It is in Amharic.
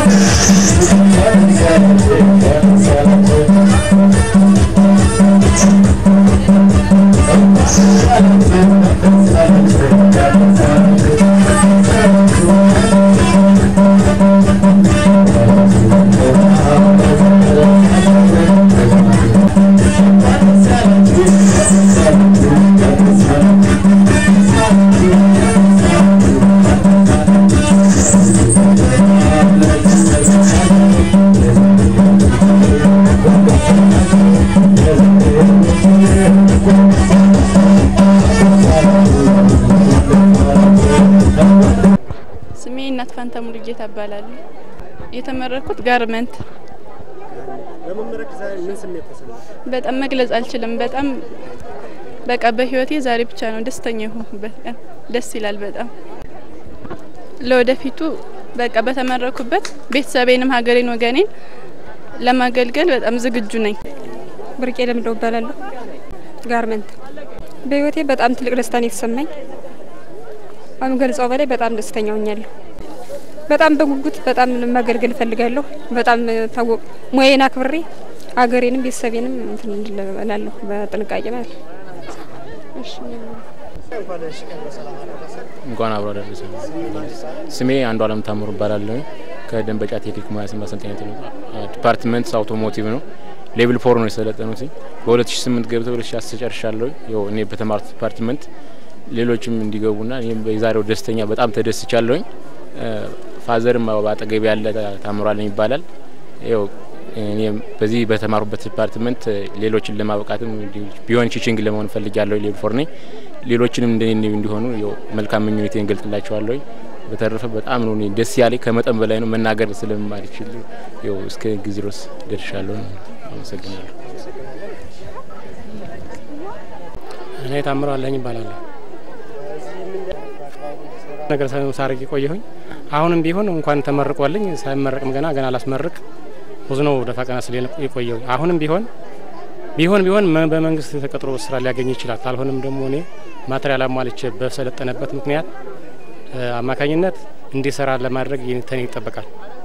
ስሜ እናት ፋንታ ሙሉጌታ እባላለሁ። የተመረኩት ጋርመንት በመመረቅ ዛሬ ምን ስሜት ተሰማ? በጣም መግለጽ አልችልም። በጣም በቃ በህይወቴ ዛሬ ብቻ ነው ደስተኛ የሆንኩበት ቀን። ደስ ይላል በጣም ለወደፊቱ በቃ በተመረኩበት ቤተሰቤንም ሀገሬን ወገኔን ለማገልገል በጣም ዝግጁ ነኝ። ብርቄ ለምደው እባላለሁ። ጋርመንት በህይወቴ በጣም ትልቅ ደስታን የተሰማኝ ከምገልጸው በላይ በጣም ደስተኛ ሆኛለሁ። በጣም በጉጉት በጣም ማገልገል እፈልጋለሁ። በጣም ታወቅ ሙያዬን አክብሬ ሀገሬንም ቤተሰቤንም እንትን እንድል እላለሁ በጥንቃቄ ማለት ነው። እሺ እንኳን ለሺ ቀን በሰላም አደረሰ። እንኳን አብሮ አደረሰ። ስሜ አንዱ አለም ታምሩ እባላለሁ። ከደንበጫ ቴክኒክ ሙያና ማሰልጠኛ ዲፓርትመንት አውቶሞቲቭ ነው። ሌቭል ፎር ነው የሰለጠኑት። በ2008 ገብተው 2010 ጨርሻለሁ። ያው እኔ በተማርኩት ዲፓርትመንት ሌሎችም እንዲገቡና እኔም የዛሬው ደስተኛ በጣም ተደስቻለሁኝ። ፋዘርም በአጠገቤ ያለ ታምሯለኝ ይባላል። ያው እኔም በዚህ በተማሩበት ዲፓርትመንት ሌሎችን ለማብቃትም ቢሆን ቺቺንግ ለመሆን ፈልጊያለሁ። ሌቭል ፎር ነኝ። ሌሎችንም እንደኔ እንዲሆኑ ያው መልካም ምኞቴን ገልጥላቸዋለሁ። በተረፈ በጣም ነው እኔ ደስ ያለኝ ከመጠን በላይ ነው መናገር ስለማልችል ያው እስከ ጊዜ ድረስ ደርሻለሁ። አመሰግናለሁ። እኔ ታምሮ አለኝ ይባላለሁ። ነገር ሳርግ ቆየሁኝ። አሁንም ቢሆን እንኳን ተመርቆልኝ ሳይመረቅም ገና ገና አላስመርቅ ብዙ ነው ደፋ ቀና ስል የቆየው። አሁንም ቢሆን ቢሆን ቢሆን በመንግስት ተቀጥሮ ስራ ሊያገኝ ይችላል። ካልሆነም ደግሞ እኔ ማቴሪያል አሟልቼ በሰለጠነበት ምክንያት አማካኝነት እንዲሰራ ለማድረግ ተኔ ይጠበቃል።